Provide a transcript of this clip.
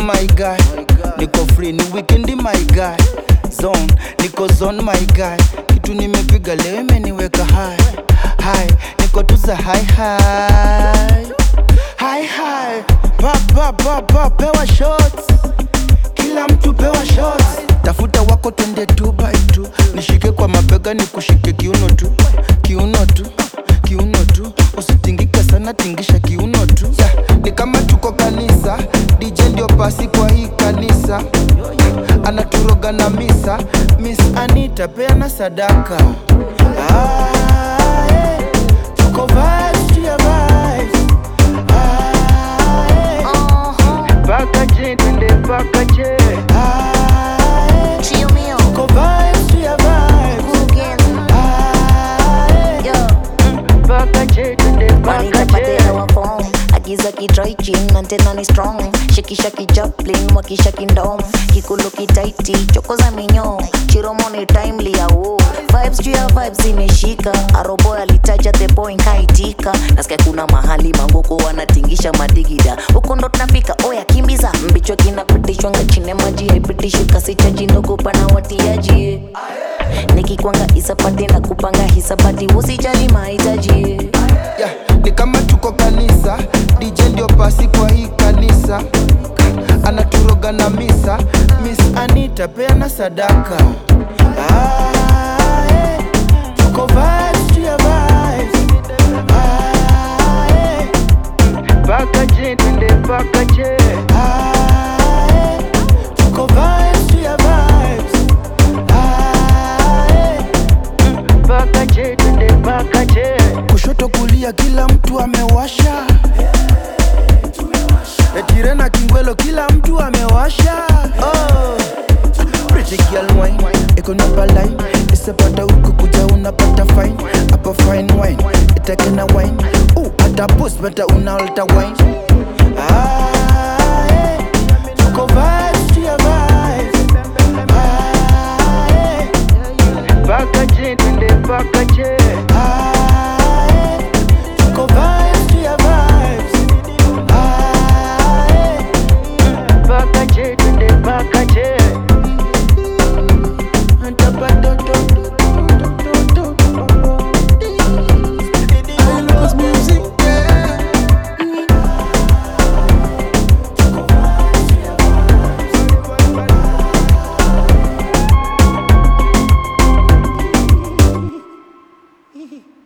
my guy niko free ni weekend my guy zone niko zone my guy kitu nimepiga leo imeniweka high high niko tuza high high high high pa pa pa pa pewa shots kila mtu pewa shots tafuta wako twende two by two nishike kwa mabega nikushike kiuno tu kiuno tu kiuno tu usitingike sana tingisha kiuno tu yeah, ni kama tuko kanisa dj ndio pasi kwa hii kanisa anaturoga na misa miss anita peana sadaka ah, eh, tuko vibes to your vibes ah, eh, Uh-huh. paka je twende paka je ah, eh, Chill me out. tuko vibes to your vibes Again. ah, eh, Yo. paka je twende paka je wanitapatela wafom agiza kitrai chin na tena ni strong shikisha kijaplin wakisha kindom kikulu kitaiti choko za minyo chiromo ni timely ya wo vibes juu ya vibes imeshika arobo alitaja the boy nkaitika nasikia kuna mahali manguko wanatingisha madigida huko ndo tunafika oya kimbiza mbichwa kinapitishwa ngachine maji haipitishi kasi chaji ndogo pana watiaji nikikwanga isapati na kupanga hisabati usijali mahitaji yeah, ni kama tuko kanisa dj ndio pasi kwa hii kanisa anaturoga na misa miss anita peana sadaka ah, eh, tuko vibes to your vibes ah, eh, paka je twende paka je ah, eh, tuko vibes to your vibes ah, eh, paka je twende paka je kushoto kulia kila mtu amewasha etire na kingwelo kila mtu amewasha oh. Pretty girl wine iko napa line isipata huku kuja unapata fine hapa fine wine itakena wine uh, hata post bata unaolta wine ah, eh. tuko vibes to your vibes ah, eh. paka je twende paka je ah, eh. tuko vibes to your vibes ah, eh. paka je twende paka je Hehe.